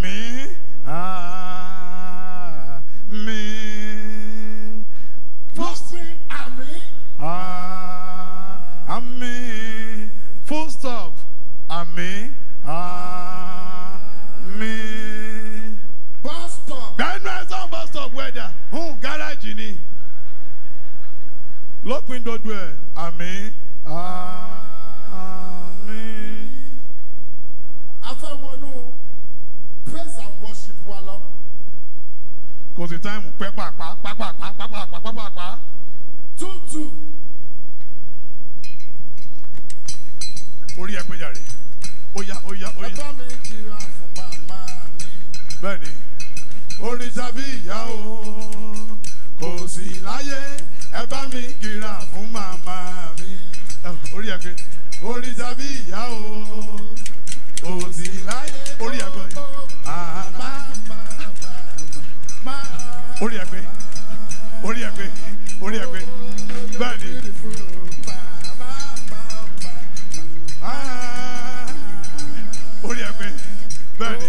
Àmín. Àmín. ló sin àmì Àmín. Full stop. Àmín. Àmín. bus stop Gbẹ́nu ẹ̀sán bus stop wẹ̀dà. Hùn gáràjì ni. Lópin dodo ẹ̀. Àmín. Àmín. a fẹ́ wọnú praise and worship wa lọ Kò sí táìmù pẹ́ pàpà pàpà pàpà pàpà pàpà. two two Orí ẹ pé jàre. Ó yá ó yá ó ẹ yá. bá mi kira fún màmá mi bẹ́ẹ̀ni orin tàbí ìyá o kò sí láyé ẹ bá mi kìlà fún màmá mi Eh, orí ẹ pé orin tàbí ìyá o kò sí láyé orí ẹ pé màmá orí ẹ pé orí ẹ pé orí ẹ pé bẹ́ẹ̀ni ah, orí ẹ pé bẹ́ẹ̀ni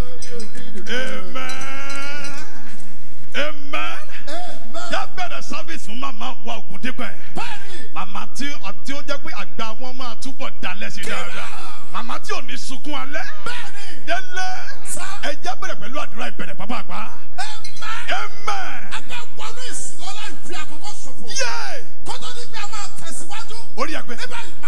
amen amen yà bẹ̀rẹ̀ service fún màmá wa ògùn dípẹ́ màmá tí tí ó jẹ́ pé àgbà wọn máa túbọ̀ dalẹ̀ sí dáadáa màmá tí ò ní sunkún alẹ́ délé ẹ jẹ́ bẹ̀rẹ̀ pẹ̀lú àdúrà ìbẹ̀rẹ̀ pápápá amen yé orí ẹgbẹ́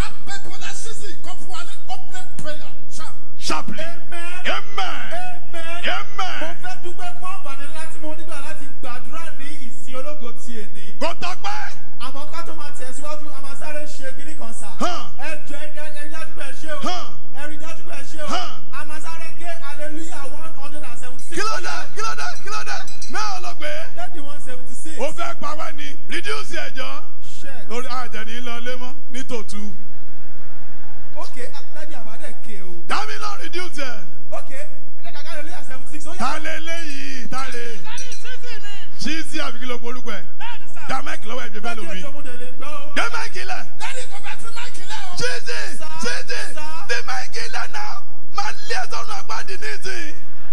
sharply amen Mo amen fẹ́ dúpẹ́ fún àǹfààní ńlá tí mo nígbà láti gbàdúrà ní ìsìn ológo ti èní. kò tọpẹ́ Àmọ́ ká tó máa tẹ̀síwájú, a máa sáré ṣe kíní kan sà. hàn Ẹ jọ ẹ ẹ ẹ rí dájú pé ẹ ṣe o. hàn Ẹ rí dájú pé ẹ ṣe o. Hàn. A máa sáré gé hallelujah one hundred and seventy six. kí ló dé kí ló dé kí ló dé náà lọ pé Thirty one seventy six. ó fẹ́ pa wá ní reduce ẹ̀jọ́ Ṣẹ́. lórí àjẹní lọ lé mọ́ nítòtú Ok, dájú àbádẹ́ ké o. dábì lọ reduce ẹ̀ Ok, ẹ jẹ́ ká hallelujah seventy six. Ó yá. ta lé léyìí ta lè Dájú sísì ni. ṣíṣí àbí kí ló polúkọ ẹ̀ Bẹ́ẹ̀ni sà. dá máìkì lọ́wọ́ ẹ̀ gbé bẹ́ẹ̀ lómi Bẹ́ẹ̀ni ètò mo dẹ̀ lè gbọ́ o. gbé máìkì lẹ̀ ṣíṣí Sir. ṣíṣí Sir. dé máìkì lẹ̀ náà máa lé ẹ̀sọ́nù àpáàdì nísìnyí.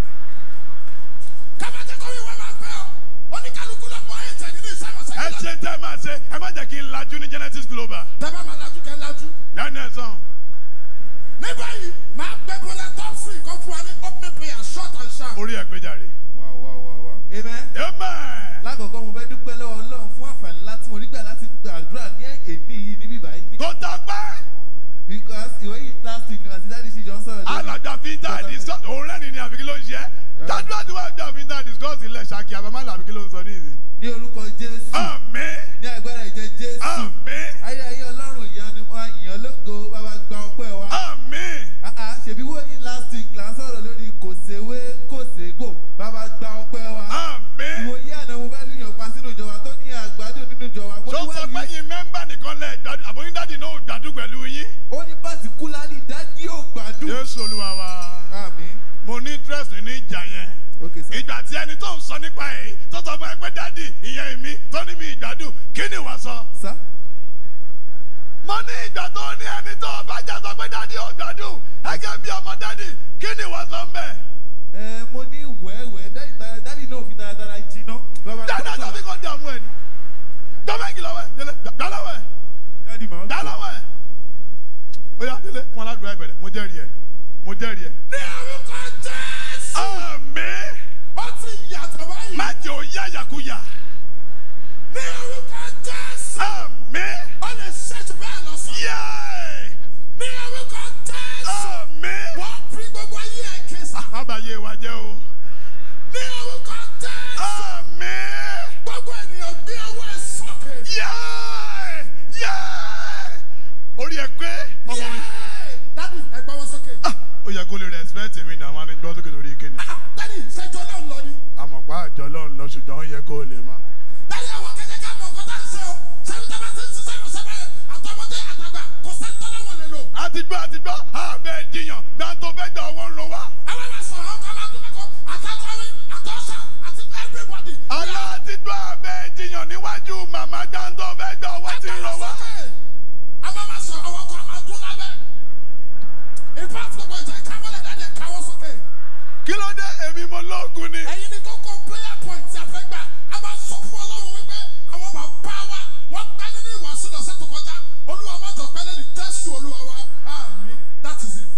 ẹ ṣe tẹ́ ẹ máa ṣe ẹ má jẹ́ kí n lajú ní genesis global Tẹ́bá máa lajú kẹ́ lajú. lẹ́nu ẹ̀sán Ní báyìí, máa gbé bọ́lá tọ́psì kan fún wa ní opening prayer short and sharp. orí ẹ̀ gbé jàre. Wow, wow, wow, wow. Amen. amen. Lákọ̀ọ́kọ́ mo fẹ́ dúpẹ́ lọ́wọ́ Ọlọ́run fún àǹfààní láti mo nígbà láti gbàdúrà ní èdè yìí níbí báyìí. kò tọpẹ́ Because ìwé yìí last week àti dáàdi ṣì jọ ń sọ̀rọ̀ lórí. alàjà fíńtà discuss òun rẹ́ni ni àbí kí ló ń ṣe dájúwá tí wọ́n jà fíńtà discuss ilẹ̀ ṣáàkì àbámálà àbí kí ló ń sọ ní ìsìn. Ní orúkọ Jésù. àmín Ní agbára ìjẹ Jésù. àmín Ayé ayé Ọlọ́run ìyanu wa yàn lógo bàbá gba ọpẹ́ wa. àmín Ah, ah, Ṣèbí wo yìí last week là ń sọ̀rọ̀ lórí kò séwé kò ségò bàbá gba ọpẹ́ wa. àmín. Ìwòye àná mo fẹ́ lùyàn pa sínú ìjọba tó ní àgbàdo nínú ìjọba. Mo tó ní sọ wá pé yìí- yín mẹ́mbà nìkan lẹ̀ gbádùn àbóyún dáàdì náà ò gbádùn pẹ̀lú yín. ó ní pàtíkúlárì dájú ò gbádùn. jésù olúwa wa Àmín. mo ní interest nínú ìjà yẹn. Okay, sir. ìgbà tí ẹni tó ń sọ nípa ẹ̀ tó sọ fún ẹ pé dáàdì ìyẹn mi tó ní mi ìgbádùn kí ni wàá sọ. Sir? mo ní ìgbà tó ní ẹni tó bá jà sọ pé dáàdì ò gbádùn ẹgẹ bí ọmọ dáàdì kí ni wàá sọ mbẹ. Ẹ mo ní wẹ́wẹ́ dáàdì dáàdì náà fi dáradára jiná. Bàbá dáadáa tó fi kọ́ dààmú ẹ ni. dọ́mẹ́kì lọ́wọ́ ẹ̀ délé dálọ́wọ́ ẹ̀ dáàdì máa ń sọ. dálọ́wọ́ ẹ̀. ó yá délé fún aládùúrà ìbẹ̀rẹ̀ mo jẹ́rìí ẹ̀ mo jẹ́rìí ẹ̀. Ní orúkọ Jésù, àmín ó ti yàtọ̀ báyìí. má jẹ́ òye àyàkúyà. Ní orúkọ Jésù, àmín ó lè ṣètò bẹ́ẹ̀ lọ sọ. yéé Ní orúkọ Jésù, àmín. wọ́n fi gbogbo ayé ẹ̀ kéésà. má bàa yé wa jẹ́ o. Ní orúkọ Jésù, àmín. gbogbo ènìyàn gbé ọwọ́ ẹ̀ sókè. yéé yéé. orí ẹ pé ọmọ mi. Yéé! Dádì, ẹ gbọ́ wọn sókè. Ah, ó yẹ kó lè respect mi náà wọn ni gbọ́ sókè lórí kíni. Ah, Dádì, ṣẹ́jọ́ náà lọ ni. àmọ̀pá àjọ lọ́run lọ ṣùgbọ́n ó yẹ kó lè má. Dádì, àwọn kẹ́kẹ́ ká mọ̀ nǹkan tá à ń ṣe o. Ṣẹ́ni tá a bá ti ń ṣiṣẹ́ ìrọ̀ṣẹ́ bẹ́ẹ̀, àtọmọdé àtàgbà, kò sẹ́ni tó lọ́wọ́ lè lò. àti gbọ́ àti gbọ́ àbẹ̀ jiyàn gbàǹtó fẹ́ gbà ọwọ́ ń lọ wá. Àwọn máa sọ̀rọ̀ ọkọ̀ máa dún mẹ́kọ̀ọ́, àtàkọ́rin, àtọ́ṣà, àti everybody. alá àti gbọ́ àbẹ̀ jiyàn níwájú màmá gbàǹtó fẹ́ gbà ọwọ́ ti ń lọ wá. Àwọn máa sọ̀rọ̀ ọkọ̀ máa dún lábẹ́. In fact, gbogbo ìjà ìkáwọ́lẹ̀ dáadé káwọ́ sókè. kí ló dé Jésù Olúwa wa, àmín. That is it.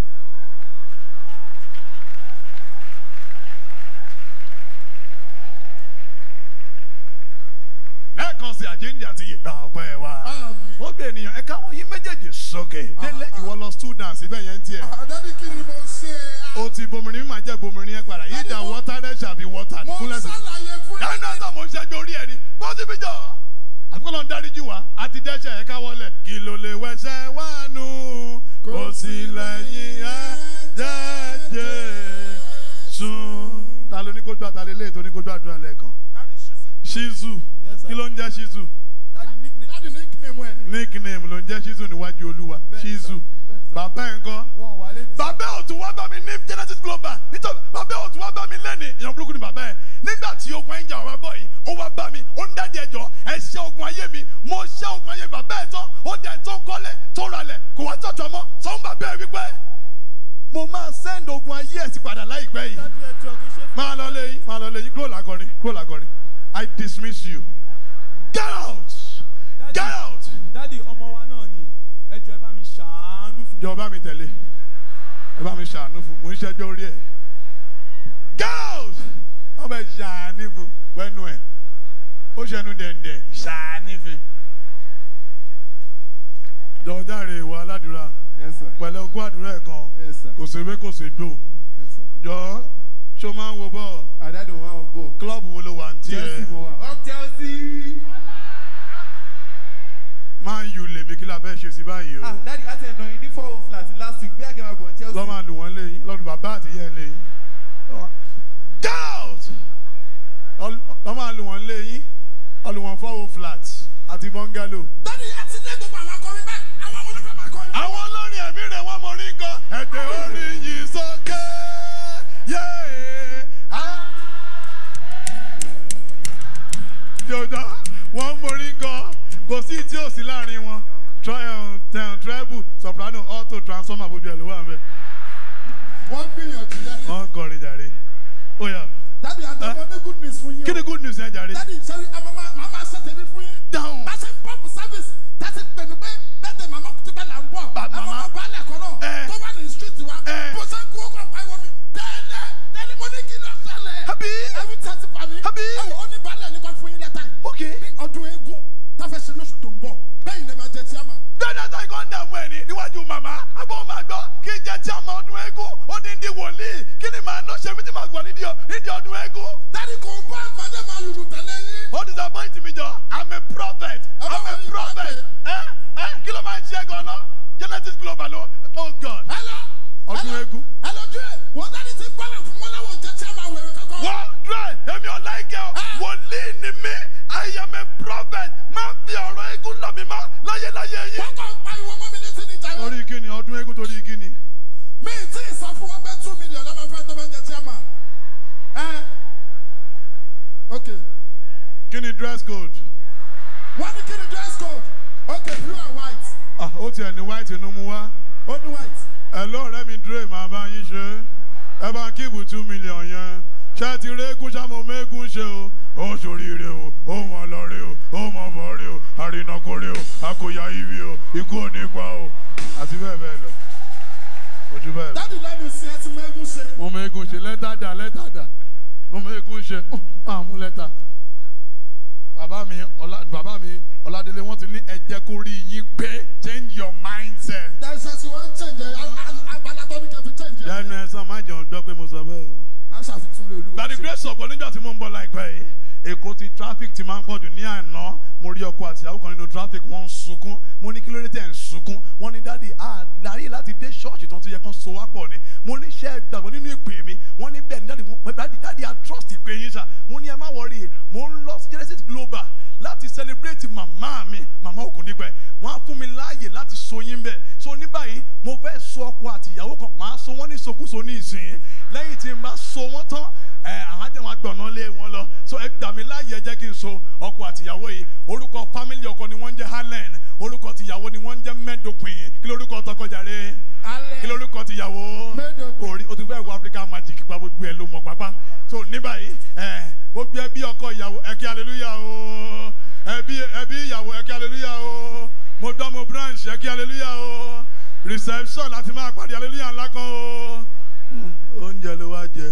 lẹ́ẹ̀kan sí àjíǹde àti ìgbà ọpẹ́ wa. Àmín. ó gbé ènìyàn ẹ̀ka wọ́n yín méjèèjì sókè. délé ìwọ lọ students ibẹ̀ yẹn ń tiẹ̀. Àdáni kí ni mo ṣe? o ti bomirin mímọ̀ jẹ́ bomirin yẹn padà yìí dà water there shall be water. Mo kúnlẹ̀ sí. ṣàlàyé fún dáná yín. náà mo ń ṣẹ́jú orí ẹni bó ti fi jọ. àfikún náà ń dáríjì wá àti dẹ́ṣẹ̀ ẹ̀ka wọlé. kí ló lè wẹsẹ̀ wá nù kò sí lẹ́yìn ẹ̀ jẹ́jẹ́ sùn. ta ló ní kó gbà ta lè lé ètò ní kó gbàdúrà lẹ́ẹ̀kan. Daddy Shizu. shizu Yes, sir. kí ló ń jẹ́ shizu Daddy nickname. Dáàdi ní kí ni mo ẹ̀ ní? nickname ló ń jẹ́ shizu níwájú olúwa Bẹ́ẹ̀ni, sir. shizu Bẹ́ẹ̀ni, sir. bàbá ẹ̀ ń kọ́ Wọ́n wà lé ní. bàbá ò tún wá bá mi ní genesis global nítorí bàbá ò tún wá bá mi lẹ́ni èèyàn burúkú ni bàbá ẹ̀ nígbà tí ogun ẹ̀ ń jà wá bọ̀ yìí ó wá bá mi ó ń dájú ẹjọ́ ẹ ṣẹ́ ogun ayé mi mo ṣẹ́ ogun ayé bàbá ẹ̀ tán ó dẹ̀ tó ń kọ́lé tó ralẹ̀ kò wá tọ̀tọ̀ mọ́ sọ́n bàbá ẹ̀ wípé mo máa send ogun ayé ẹ̀ sí padà láìpẹ́ yìí Daddy ẹjọ́ kì í ṣe. máa lọ léyìn máa lọ léyìn kúrò lágọrin kúrò lágọrin i dismiss you get out get out Daddy ọmọ wa náà ni. Ẹjọ́ ẹ bá mi ṣàánú fún. jọ bá mi tẹ̀lé ẹ bá mi ṣàánú fún mo ń ṣẹ́jọ́ orí ẹ̀ girls wọ́n bẹ ṣàánú fún wẹ́nu ẹ̀ ó ṣẹnu dẹ̀ndẹ̀ ṣàánú fún jọ̀ọ́dáre ìwà aládùúrà Yes, sir. pẹ̀lẹ́ ogún àdúrà ẹ̀ kan Yes, sir. kò sí ewé kò sí gbò Yes, sir. jọ ṣó máa ń wo bọ́ọ̀ Àdáni mo máa ń bọ̀. klọ́ọ̀bù wo ló wà ní Chelsea tiẹ̀ mo wà. Up Chelsea. máa ń yu lèmi kí la fẹ́ ṣe sí báyìí o Ah, Daddy, a ti ẹ̀ nà yín ní four oh flat last week. Bí a kẹ́ máa bọ̀ ní Chelsea. lọ́ máa lù wọ́n léyìn lọ́dún bàbá àtìyẹ́ léyìn girls lọ́ máa lù wọ́n léyìn ọlù wọ́n fọ́wọ́ flat àti bungalow. Dáàdi ẹ ti dé gbogbo àwọn akọrin bẹ́ẹ̀. Àwọn olùfẹ́ máa kọrin. àwọn olórin ẹ̀mí rẹ̀ wọ́n mọ̀ rí gan ẹ̀dẹ̀ orin yìí sókè yéé. jọjọ wọ́n mọ̀ rí gan kò sí tí ò sí láàrin wọn treble soprano alto transformer gbogbo ẹ̀ ló wà ń bẹ̀ Wọ́n gbìyànjú yẹn. wọ́n ń kọrin jàre ó yà Dáàdi àtàwọn ní good news fún yín o. kí ni good news yẹn jàre Dáàdi sẹ́rí àmọ́ máa máa máa ṣe tèmi fún yín. dáhùn Bá ṣe ń pọ́pù service tẹ́sí pè mí pé bẹ́ẹ̀ màmá kùtù pẹ́ là ń bọ̀. Ba- Àwọn màmá. ọmọ baálẹ̀ kan náà Eh. tó wà ní street wa. Eh. Bó ṣe ń kú ọkọ̀ pariwo mi. Tẹ́lẹ̀ tẹ́lẹ̀ mo ní kí ló ṣẹlẹ̀. Àbí? Ẹ̀rù tẹ́sí pa mi. Àbí? Ẹ̀wọ̀ ó ní baálẹ̀ ní kan fún yín lẹ́tà yìí. ok Ní ọdún eégún táfẹ́ ṣe lóṣù tó ń bọ̀. Bẹ́ẹ̀ ni ẹ máa jẹ tíámà. dáadáa tó ìkọ́ ń dààmú ẹ̀ ní níwájú màmá abọ́ máa gbọ́ kí n jẹ́ tí a máa ọdún eégún ó ní di wòlíì kí ni màá ná ṣe mí tí màá gbọ́ nídìí nídìí ọdún eégún. Dáàdi kò bá àgbàdo máa lùlù tẹ̀lé yín. ó disappoint mi jọ i'm a prophet i'm a Ọlọ́run prophet ẹ ẹ kí ló máa ń ṣe gan-an genesis global o oh god Ẹ lọ. Ọdún ẹ lọ- eégún. Ẹ lọ dúró. Wọ́n dáàdi ti gbọ́dọ̀ fún mọ́láwọ̀ jẹ́ tíámà wẹ̀rẹ̀ kankan. wọ́n dúró èmi ò láìkẹ́ o wòlíì ni mí i am a prophet máa fi ọ̀rọ̀ eégún lọ mi mọ́ láyéláyé yìí. Wọ́n kàn pariwo mọ́ mi létí ní ìjà torí kí ni ọdún eégún torí kí ni. mi tí ì sọ fún wọn pé two million lọ́mọ fẹ́ tó bá ń jẹ chairman. ẹ ok kí ni dress code. wọ́n ní kí ni dress code ok blue and white ah ó tiẹ̀ ní white inú mu wá. ó ní white. ẹ lọ́ọ̀rẹ́ mi dúró màá bá yín ṣe ẹ bá kíìbù two million yẹn ṣé ti régún ṣàmù mégún ṣe o ó ṣoríire o ó mọ lọrí o ó mọ bọrí o àrìnàkórí o àkòyà ibi o ikú ò ní pa o àti bẹ́ẹ̀ bẹ́ẹ̀ lọ ojú bẹ́ẹ̀ lọ. dáàdi lẹ́nu sí ẹ ti mọ eégún ṣe. mo mégún ṣe lẹ́tà dà lẹ́tà dà mo mégún ṣe ó máa mú lẹ́tà. bàbá mi ọlá bàbá mi ọládélé wọn ti ní ẹ jẹ́ kó rí yín pé change your mindset. dáìsẹ́ sí wọ́n ń chẹ̀ǹjẹ̀ agbada tó ní kẹfì chẹ̀ǹjẹ̀. lẹ́nu ẹ̀ sàn má jẹun gbọ́ pé mo sọ bẹ́ẹ̀ o. a ṣàfihàn olúwa. by the grace of God nígbà tí mo ń bọ̀ láìpẹ́ yìí èkó ti traffic ti máa ń pọ̀jù ní àná mo rí ọkọ àti ìyàwó kan nínú traffic wọ́n ń sunkún mo ní kí ló dé tẹ̀ ń sunkún wọ́n ní dáàdi àlárí láti dé ṣọ́ọ̀ṣì tó ń ti yẹ kán so wá pọ̀ ni mo ní ṣe gbàgbọ́ nínú ìpè mi wọ́n ní bẹ́ẹ̀ ni dáàdi mo dáàdi dáàdi I trust ìpè yín sà mo ní ẹ má wọrí mo ń lọ sí Genesis Global láti celebrate màmá mi màmá Ògúndípẹ̀ wọ́n á fún mi láàyè láti so yín bẹ́ẹ̀ so ní báyìí mo fẹ́ so ọkọ àti ìyàwó kan màá so wọ́n ní ìsokúso ní ìsìn lẹ́yìn tí n bá so wọ́n tán ẹ àwọn àti àwọn agbọ̀nà lé wọn lọ so ẹ gbà mí láàyè ẹ jẹ́ kí n so ọkọ àti ìyàwó yìí orúkọ fámìlì ọkọ ni wọ́n ń jẹ́ Harlan orúkọ tìyàwó ni wọ́n ń jẹ́ mẹ́dọ̀pìn kí lórúkọ tọkọjàre alẹ́ kí lórúkọ tìyàwó Mẹ́dọ̀pìn. orí o ti fẹ́ wo African magic pa gbogbo ẹ ló mọ̀ pápá so ní báyìí ẹ gbogbo ẹbí ọkọ ìyàwó ẹ kí hallelujah o ẹbí ẹbí ìyàwó ẹ kí hallelujah o mo mo dán mo branch ẹ kí hallelujah o reception láti máa pàdé hallelujah ńlá kan o oúnjẹ ló wá jẹ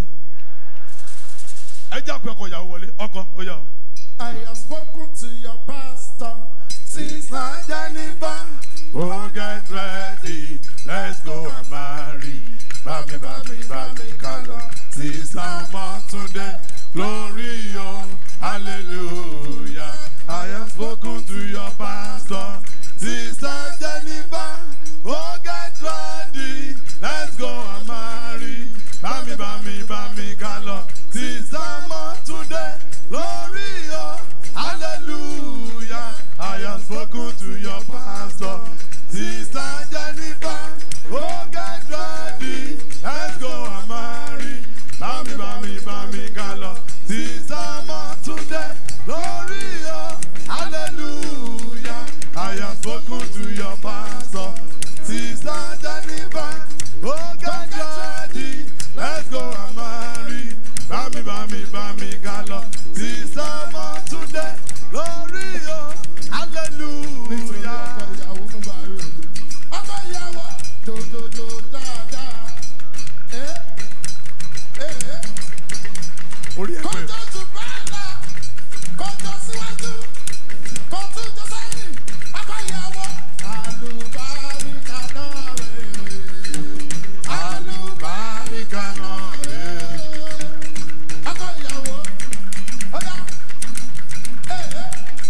ẹ jà pé ọkọ ìyàwó wọlé ọkọ ó yà o. I have spoken to your pastor. Sister Jennifer, oh get ready, let's go and marry. Bami, bami, bami, kalo. Sister Matunde, glory, oh, hallelujah. I have spoken to your pastor. Sister Jennifer, oh get ready, let's go and marry. Bami, bami, bami, kalo. Sister Matunde, glory, oh, hallelujah. I have spoken to your pastor. Sister Jennifer, oh get ready, let's go and marry. Bami, bami, bami, kalo. Sister Matunde, glory, oh, hallelujah. I have spoken to your pastor. Sister Jennifer, oh get ready, let's go and marry. Bami, bami, bami, kalo. Sister Matunde, glory, oh, Nítorí ọkọ hallelujah. ìyàwó mú bá rí òdu. Ọkọ ìyàwó dòdòdò dáadáa. Ẹ ẹ ẹ Orí ẹ pé. kọjọ tù bẹ́ẹ̀ lọ. Kọjọ síwájú. Kọjú jọ sẹ́yìn. Ọkọ ìyàwó. Àlùbáríkà náà rèé. Àlùbáríkà náà rèé. Ọkọ ìyàwó. Ọ̀yá. Ẹ ẹ.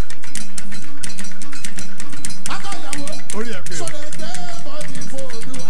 Ọkọ ìyàwó. Orí ẹ pé. Sọ̀rọ̀ gbé bọ́dì fòdùwà.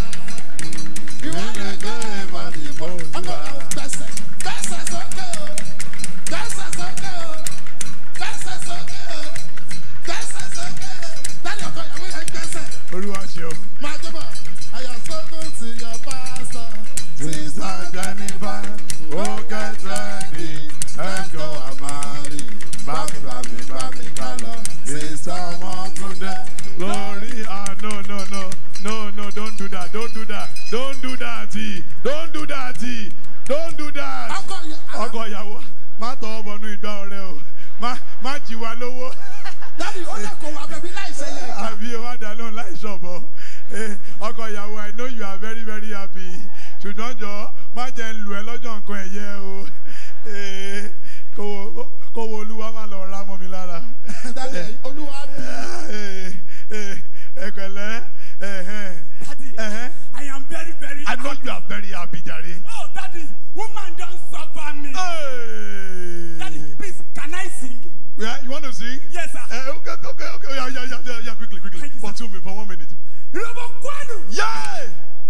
Ìwọ lè gbé bọ́dì fòdùwà. Ọkọ ìyàwó gbẹ̀sẹ̀. Gbẹ̀sẹ̀ sókè o. Gbẹ̀sẹ̀ sókè o. Gbẹ̀sẹ̀ sókè o. Gbẹ̀sẹ̀ sókè o. Dáni ọkọ ìyàwó yẹn gbẹ̀sẹ̀. Olúwa ṣe o. Máa jẹ́ bọ̀. I have spoken to your pastor. Sister Jennifer, oh get ready, let's go and marry. Bami, bami, bami, kalo. Sister Matunde, glory. Ah, no, no, no, no, no, don't do that, don't do that, don't do that, don't do that, don't do that. Ọkọ ìyàwó. Ọkọ ìyàwó, má tọ́ ọ bọnú ìgbà ọ̀rẹ́ o, má má jí wa lówó. Dáni ó lè kó wa bẹ̀bí láì ṣẹlẹ̀ ìka. àbí o má dá lóhùn láì ṣọ̀bọ̀ Eh, ọkọ ìyàwó i know you are very very happy ṣùgbọ́n jọ má jẹ́ ń lù ẹ́ lọ́jọ́ nǹkan ẹ̀yẹ o Eh, kówó kówó olúwa má lọ ra mọ́ mi lára Dáni olúwa bí. Eh, eh, ẹ̀pẹ̀lẹ́ ẹ̀hẹ́n, Daddy, ẹ̀hẹ́n. I am very, very I know you are very happy jare. Oh, Daddy, woman don't suffer me. Daddy, Hey. please, can I sing? Yeah, you want to sing? Yes, sir. Eh, okay, okay, okay. Yeah, yeah, yeah, yeah, yeah. Quickly, quickly. Thank you, For sir. two minutes, for one minute. Robo Kwanu. Yay!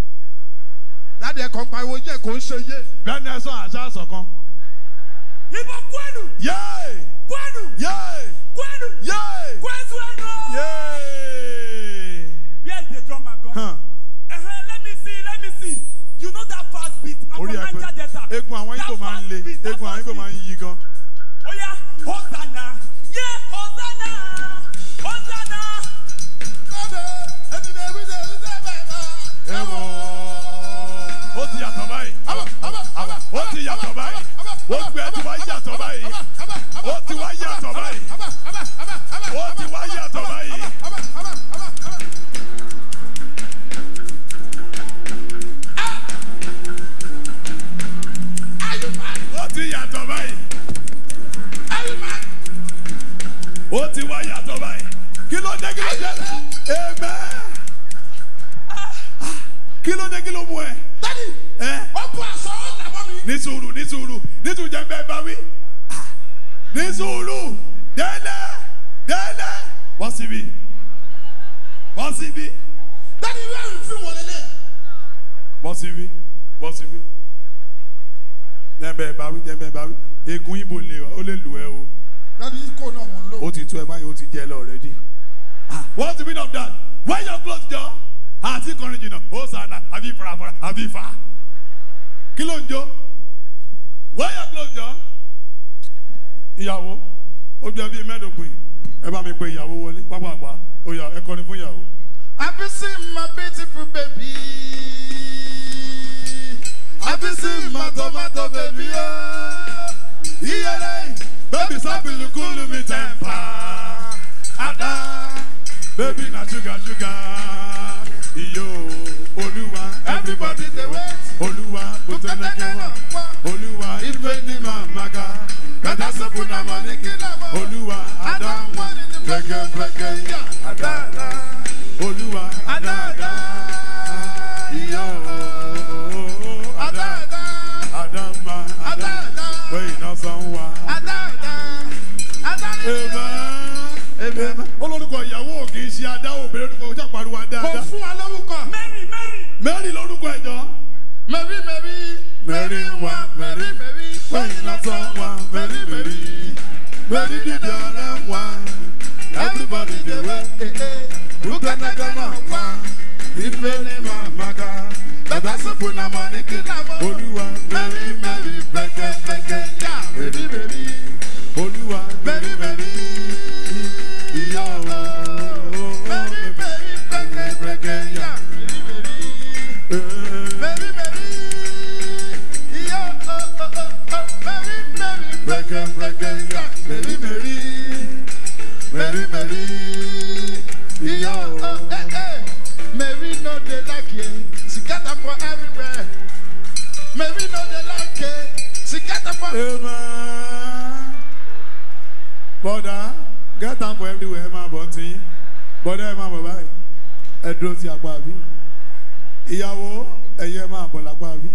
Dáni ẹ̀kọ́ ń pariwo jẹ́ kó ń ṣe yé. Bẹ́ẹ̀ ni ẹ sọ àṣà àṣọ̀kan. Ibo Kwanu. Yay! Kwanu. Yay! Kwanu. Yay! Kwanu. Yay! Where's the drummer gone? Huh. Uh-huh, let me see, let me see. You know that fast beat. I'm Orí from ẹ Niger pé Delta. egun àwọn That Igbo máa ń fast le, beat, that egun àwọn fast Igbo máa ń beat. yí gan. Oh yeah, Hosanna. Yeah, Hosanna. Hosanna. Lọ́dọ̀ ẹni ní ebi ṣe ṣe bẹ́ẹ̀ bá. Ẹ wọ. Ó ti yàtọ̀ báyìí. Àbọ̀ àbọ̀ àbọ̀. Ó ti yàtọ̀ báyìí. Ó gbé ẹ ti wá yàtọ̀ báyìí. Ó ti wá yàtọ̀ báyìí. Ó ti wá yàtọ̀ báyìí. Ó ti yàtọ̀ báyìí. Ó ti wá yàtọ̀ báyìí. Kí ló dé kí ló dé? Amen. Kí ló dé kí ló mú ẹ? Ẹ ní sùúrù ní sùúrù ní sùúrù jẹ́ bẹ́ẹ̀ bá wí. Ní sùúrù délẹ̀ délẹ̀ bọ́ síbi bọ́ síbi bọ́ síbi bọ́ síbi. Jẹ́ bẹ́ẹ̀ bá wí jẹ́ bẹ́ẹ̀ bá wí. Egun ibo lè ó lè lù ẹ́ o. Ó ti tú ẹ báyìí ó ti jẹ́ ẹ lọ already. What's the meaning of that? Wear your clothes jọ. Àti kọrin jìnnà. Ó sànà àbí farafara àbí fa. Kí ló ń jó? Wear your clothes jọ. Ìyàwó ó jẹ́ bíi mẹ́ẹ̀ẹ́dógún yìí. Ẹ bá mi pe ìyàwó wọlé pápápá. Ó yá ẹ kọrin fún ìyàwó. Have you seen my beautiful baby? Have you seen my tomato baby? Oh, Iyere baby sabi lukulu mi tempa. Ada baby na sugar sugar iyo olúwa Everybody dey wait. olúwa Kukatakana kòtẹ́lẹ́kẹ́wà kwa. olúwa ife ní màmáka kàtà sọ́kù náà mọ̀ ní kí olúwa adáhùn pẹ́kẹ́pẹ́kẹ́ yá Adada. olúwa Adada. iyo Adada. adama Adada. wẹ́yìn náà sàn wá. Adada. Adada. Amen. olórúkọ ìyàwó kì í ṣe adáwọ̀ obìnrin orúkọ ojú àpariwo Kò dáadáa. fún wa lórúkọ. Mary Mary. mẹ́rin lórúkọ ẹ̀jọ́. Mary Mary. Mary wa, Mary Mary. wẹ́yìn náà sàn wá. mẹ́rin mẹ́rin mẹ́rin dídì ọ̀rẹ́ wá. everybody dey wait. Kukanagama pa. ife ní màmáka. bàbá sọ̀pù náà mọ̀ ní kí. olúwa mẹ́rin mẹ́rin pẹ́kẹ́pẹ́kẹ́ yá. mẹ́rin mẹ́rin olúwa mẹ́rin mẹ́rin ìyá ooo. Mary Mary. pẹ́kẹ́pẹ́kẹ́ yá. Mary Mary. Iyo oh oh oh oh. Mary Mary. Pẹ́kẹ́pẹ́kẹ́ yá. mẹ́rin mẹ́rin mẹ́rin mẹ́rin ìyá Yo, ooo. oh, eh, eh. Mary no dey like you. She got them for everywhere. Mary no dey like you. She got them for. Amen. Bọ́dà get am for everywhere ẹ máa bọ̀ tí bọ́dà ẹ máa bọ̀ báyìí ẹ dúró sí apá bí ìyàwó ẹ̀yẹ máa bọ̀ lápá bí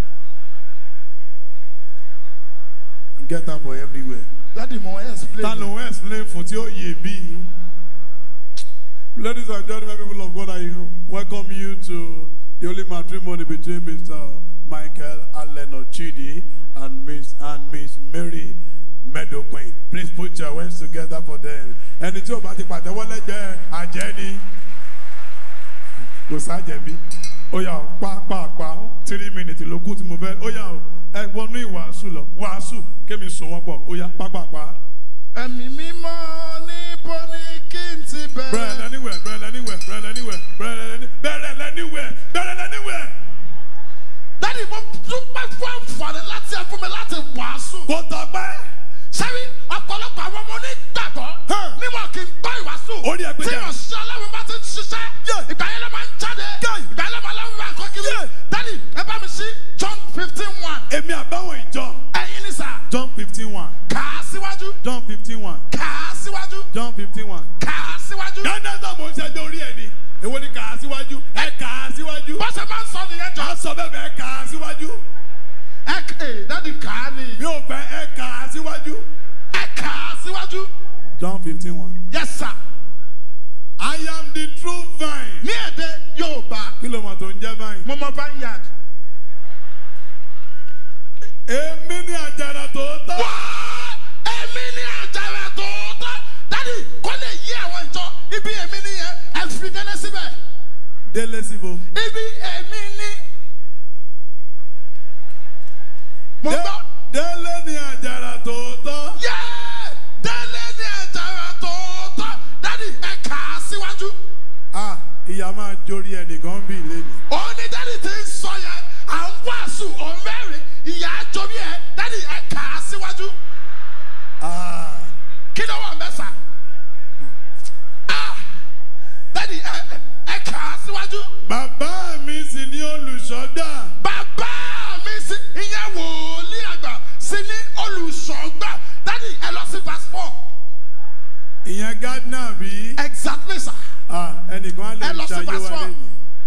get am for everywhere. Daddy mo explain. Ta ló ń explain fún tí ó yè bí? Ladies and gentlemen, people of God, I welcome you to the holy matrimony between Mr. Michael Allen Ochidi and Miss and Miss Mary Meadowquin. Please put your hands together for them. Ẹni tí o bá ti pàtẹ́wọ́ lẹ́gbẹ̀ẹ́ àjẹ́ ni. Kò sájẹ̀bi. Ó yà ó pàápàá three minutes ló kù tí mo fẹ́. Ó yà ó ẹ wọnú ìwàásù lọ. Wàásù kémi sùn wọ́n pọ̀. Ó yà pàápàá. Ẹ̀mí mímọ́ níbo ni kí n ti Bẹ̀rẹ̀ bẹ̀rẹ̀? lẹ́niwẹ̀, bẹ̀rẹ̀ lẹ́niwẹ̀, bẹ̀rẹ̀ lẹ́niwẹ̀, bẹ̀rẹ̀ lẹ́ni- bẹ̀rẹ̀ lẹ́niwẹ̀, bẹ̀rẹ̀ lẹ́niwẹ̀. Daddy mo dúpẹ́ fún àǹfààní láti ẹ fún mi láti wàásù. Kò tọ́pẹ́. Sẹ́rí ọ̀pọ̀lọpọ̀ àwọn ọmọ onígbàgbọ́ Huh. níwọ̀n kì í gbọ́ ìwàásù. Orí ẹ pé Tí jẹ́. ìránṣẹ́ ọlọ́run bá ti ń ṣiṣẹ́, Yeah. ìgbà yẹn ló máa ń jáde. Yeah. Ìgbà yẹn ló máa lọ́wọ́ àkọ́ kiri. Yeah. Daddy ẹ bá mi sí John fifteen one. Èmi àbáwọn ìjọ. Ẹ̀yin ni sà. John fifteen one. Kà á síwájú. John fifteen one. Kà á síwájú. John fifteen one. Kà á síwájú. Dáadáa sọ mo ń ṣẹjọ́ orí ẹ̀ ni. Èwo ni kà á síwájú? Ẹ kà á síwájú. Bó ṣe máa ń sọ nìyẹn jọ. Má sọ bẹ́ẹ̀ bẹ́ẹ̀ kà á síwájú. Ẹ ẹ̀ dádì kà á ni. Mi ò fẹ́ ẹ kà á síwájú. Ẹ kà á síwájú. John fifteen one. Yes sir. I am the true vine. Ní èdè Yorùbá, Kí ló mọ̀ tó ń jẹ́ vine? mo mọ vineyard. Èmi ni àjàrà tòótọ́. Wá! Èmi ni àjàrà tòótọ́. Dádì kò lè yí àwọn ìjọ. Ibi èmi ni yẹn, ẹ fi délé síbẹ̀. Délé síbo. Ibi èmi ni. Mo gbọ́. Délé ni àjàrà tòótọ́. Yẹ́! Délé ni àjàrà tòótọ́. Dádì ẹ kà á síwájú. Ah, ìyá máa jórí ẹnìkan bí lẹ́nu. Òun ni dádì ti ń sọ yẹn. À ń wàásù òun mẹ́rin. Ìyá àjọbí ẹ̀ dádì ẹ kà á síwájú. Ah, Kí ló wà mẹ́sà? Ah! Dádì ẹ ẹ kà á síwájú. bàbá mi sì ní olùṣọ́gbà. Bàbá mi sí ìyẹn wòlíì àgbà sí ní olùṣọ́gbà. Dádì ẹ lọ sí verse four. Ìyẹn Gardner bí. Exactly sir. Ah, ẹnìkan á lè Ẹ lọ sí ṣayé verse wa four. lẹ́nu.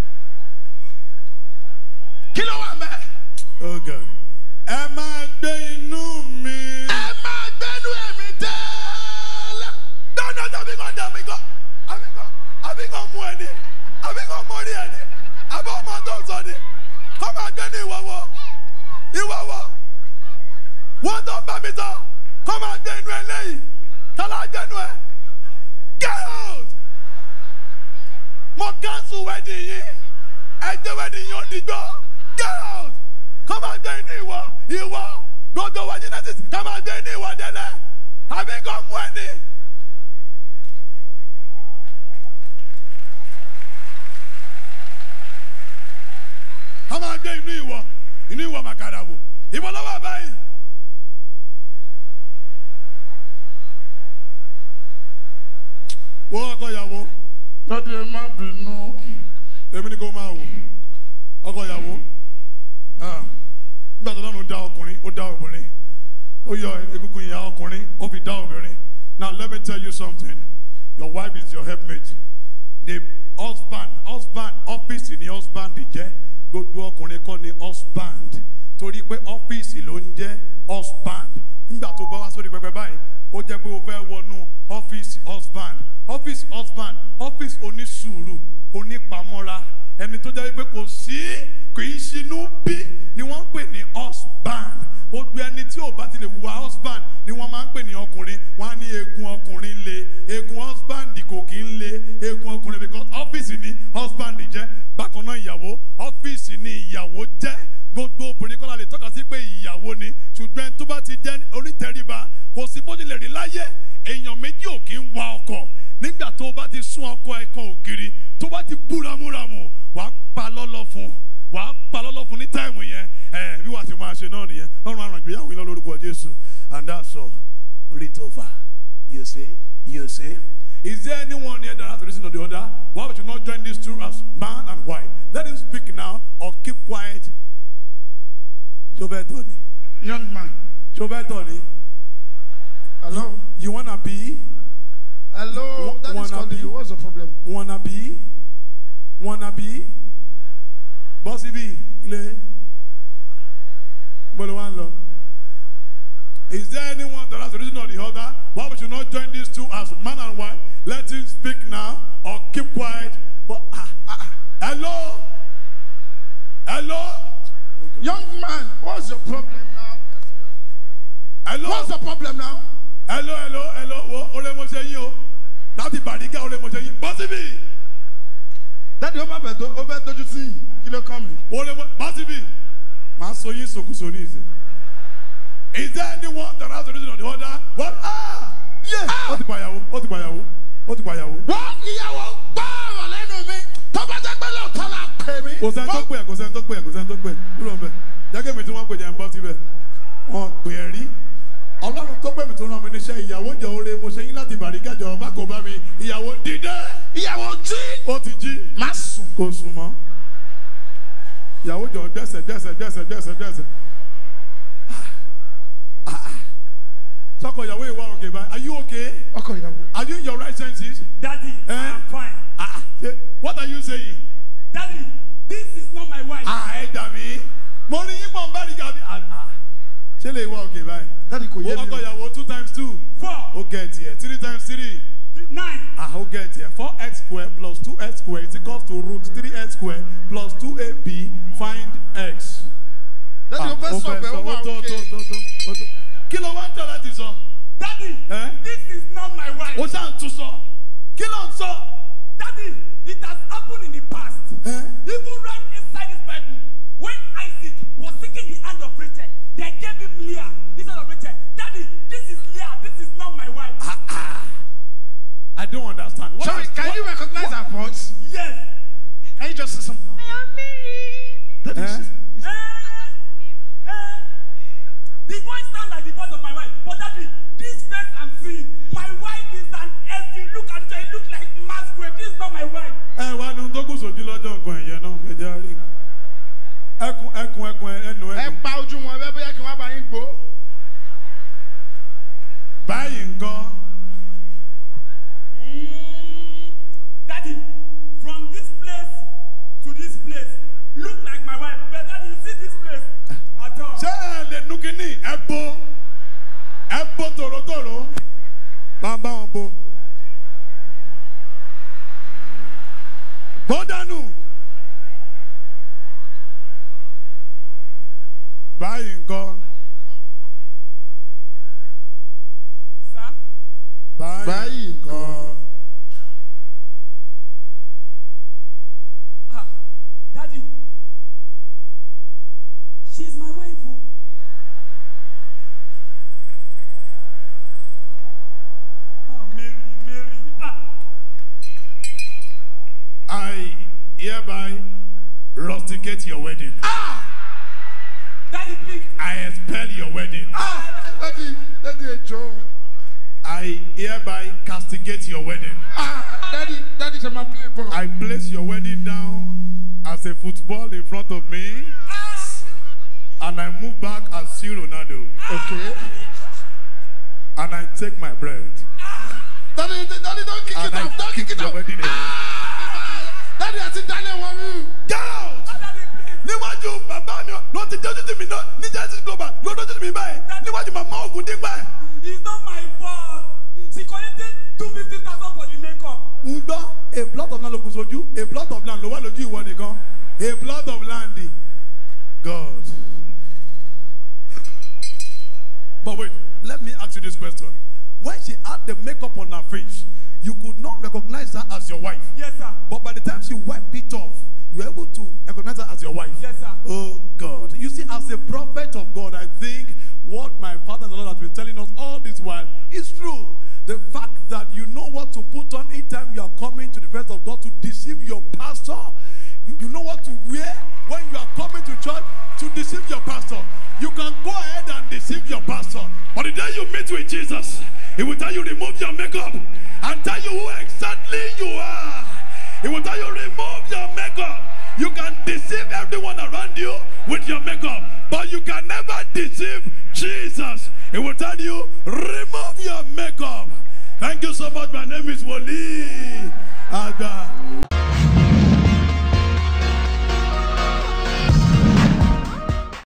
Kí ló wà mẹ́? Oh God. Ẹ máa gbé inú mi. Ẹ máa gbẹ́nu ẹ̀mí dẹ́ẹ́lẹ́. Dáná tàbí kan dà mí kan. Àbí kan àbí kan mú ẹni. Àbí kan mú orí ẹni. Àbí ọmọ tó sọ ni. Kọ́ máa gbé ní ìwọ̀wọ̀. Ìwọ̀wọ̀. Wọ́n tó bá mi sọ. Kọ́ máa gbé inú ẹ lẹ́yìn. Tọ́lá gbẹ́nu ẹ. Get out! Mo cancel wedding yìí. Ẹ jẹ́ wedding yìí ó dìgbọ́. Get out! Kọ́ máa gbé inú ìwọ. Ìwọ. Gbogbo wa Genesis. Kọ́ máa gbé inú ìwọ délẹ̀. Àbí kan mú ẹni. a máa gbé inú ìwọ inú ìwọ màkàrà wò ìwọ lọ́wọ́ báyìí. wọ́n ọkọ ìyàwó tèmi ni kò máa wò ọkọ ìyàwó ah, nígbà tó lọ́run dá ọkùnrin ó dá obìnrin ó yọ egungun ìyá ọkùnrin ó fi dá obìnrin now let me tell you something your wife is your helpmate the husband husband ọ́fíìsì ni husband jẹ́ gbogbo ọkùnrin kọ́ ni husband torí pé ọ́fíìsì ló ń jẹ́ husband nígbà tó bá wá sórí pẹpẹ báyìí ó jẹ́ pé o fẹ́ wọnú ọ́fíìsì husband ọ́fíìsì husband ọ́fíìsì onísùúrù onípamọ́ra ẹni tó jẹ́ pé kò sí kì í ṣinú bí ni wọ́n ń pè ní husband gbogbo ẹni tí ò bá ti lè wùwà husband ni wọ́n máa ń pè ní ọkùnrin wọ́n á ní eegun ọkùnrin le eegun husband kò kí ń le eegun ọkùnrin because ọ́fíìsì ni husband jẹ́ bákan náà ìyàwó ọ́fíìsì ni ìyàwó jẹ́ gbogbo obìnrin kọ́lá lè tọ́ka sí pé ìyàwó ni ṣùgbọ́n tó bá ti jẹ́ onítẹ̀ríba kò sí bó tilẹ̀ rí láyé èèyàn méjì ò kí ń wa ọkọ̀ nígbà tó bá ti sún ọkọ̀ ẹ̀kan ògiri tó bá ti bú ramúramù wàá pa lọ́lọ́ fún un wàá pa lọ́lọ́ fún ní táìmù yẹn ẹ bí wàá ti máa ṣe náà nìyẹn lọ́run àrùn ìgbéyàwó yín lórúkọ jésù and that's all read over you say you say is there anyone here that has to listen to the other why would you not join these two as man and wife let him speak now or keep quiet ṣọfẹ tọ ni Young man. ṣọfẹ tọ ni Hello. you wanna be Hello. Wa- That is wanna calling be- you. What's the problem? wanna be wanna be bọ́sí bí ilé gbọ́dọ̀ wá ń lọ. Is there anyone that has a reason or the other? Why would you not join these two as man and wife? Let him speak now or keep quiet. But, ah, ah, hello? Hello? Young man, what's your problem now? Hello? What's the problem now? hello hello hello wo o lè mọ ṣe yín o láti bàdíkà o lè mọ ṣe yín bọ́sí bí Daddy, ó bá bẹ̀ tó ó fẹ́ dojú sí yìí. Kí ló kàn mí? o lè mọ bọ́sí bí màá sọ yín sòkòsò ní ìsìn. Is there anyone that has a reason or the other? What? Ah! Yeah. Ó ti pàyàwó, ó ti pàyàwó, ó ti pàyàwó. Wọ́n ìyàwó gbọ́ ọ̀rọ̀ lẹ́nu mi. Tó bá jẹ́ pé lóòótọ́ la pè mí. Kò sẹ́ni tó pè ẹ́, kò sẹ́ni tó pè ẹ́, kò sẹ́ni tó pè ẹ́. Kúrò ń bẹ̀. Jẹ́gẹ́ mi tí wọ́n pè jẹ́ ń bọ́ síbẹ̀. Wọ́n pè é rí. Ọlọ́run tó pè mí tó rán mi níṣẹ́ ìyàwó jọ oore mo ṣe yín láti bàríkà jọ má kò bá mi. Ìyàwó dídé. Ìyàwó jí. Ó ti jí. Má sùn. Kò sùn mọ́. Ìyàwó jọ dẹ́sẹ̀ dẹ́sẹ̀ dẹ́sẹ̀ dẹ́sẹ̀ dẹ́sẹ̀. Sọ́kọ̀ ìyàwó ìwà òkè báyìí. Are you okay? Ọkọ ìyàwó. Are you in your right senses? Daddy, Eh? I'm fine. Ah, ah, what are you saying? Daddy, this is not my wife. Ah, ẹ dà mí. Mo rí yín pọ̀ ń bá rí gàbí. Ah, ah. Ṣé lè wá òkè báyìí? Daddy kò Wo yé mi. ọkọ o. ìyàwó two times two. Four, Ó gẹ̀ tiẹ̀. Three times three. th- nine. Ah, ó gẹ̀ tiẹ̀. Four x square plus two x square is equal to root three x square plus two ab find x. Daddy ó fẹ́ sọ bẹ́ẹ̀ ó wà ó tó òkè. tó tó tó ó tó. Kí ló wá ń tọ́ láti sọ? Daddy, Eh? this is not my wife. Ó ṣáà ń tún sọ. Kí ló ń sọ? Daddy, it has happened in the past. Eh? Even right inside this Bible, when Isaac was seeking the hand of Rachel, they gave him Leah instead of Rachel. Daddy, this is Leah. This is not my wife. I don't understand. What Sorry, is- can what- you recognize her voice? Yes. Can you just say something? Daddy, Eh? she's- Eh, eh. The voice sounds like the voice of my wife. But daddy, this face I'm seeing, my wife is an SD. Look at it, it look like masquerade. This is not my wife. ẹ wá ní tó kù sójú lọ́jọ́ nǹkan ẹ̀yẹ náà ẹ jẹ́ rí ẹkùn ẹkùn ẹkùn ẹnu ẹ ẹnu pa ojú wọn bẹ́ẹ̀ bóyá kí wọ́n bá yín gbó. báyìí nǹkan Mm, daddy, from this place to this place, look like my wife. But daddy, you see this place at all? ṣé ẹ lè nu kínní ẹ bo ẹ bo tòrótòró máa bá wọn bo bó dànù báyìí nǹkan Sir? báyìí nǹkan Ah, daddy, she's my wife. Oh. Oh, Mary, Mary. Ah, I hereby rusticate your wedding. daddy, please. I expel your wedding. Ah, Daddy, Daddy ẹjọ́. I hereby castigate your wedding. Ah, Daddy, Daddy ṣe máa play ball. I place your wedding down as a football in front of me, and I move back as see Ronaldo, Okay. and I take my bread, Daddy, daddy, don't kick it and I off. Don't kick kick it your off. wedding ring. Daddy, àti Daniel wọ̀ mí. Get out! níwájú bàbá mi ló ti dójú tì mí náà ní genesis global ló dójú tì mí báyìí níwájú màmá ògùn dípẹ́. It's not my fault. She collected two fifty thousand for the makeup. ń gbọ́ a plot of land ló kù sójú a plot of land ló wà lójú ìwọ nìkan a plot of land god. but wait let me ask you this question when she had the makeup on her face you could not recognize her as your wife Yes, sir. but by the time she wiped it off you were able to recognize her as your wife. Yes, sir. Oh God. You see, as a prophet of God, I think what my father and the Lord has been telling us all this while is true. The fact that you know what to put on each time you are coming to the presence of God to deceive your pastor. You, you know what to wear when you are coming to church to deceive your pastor. You can go ahead and deceive your pastor. But the day you meet with Jesus, he will tell you remove your makeup and tell you who exactly you are. He will tell you remove your makeup. You can deceive everyone around you with your makeup, but you can never deceive Jesus. He will tell you remove your makeup. Thank you so much. My name is Woli Aga.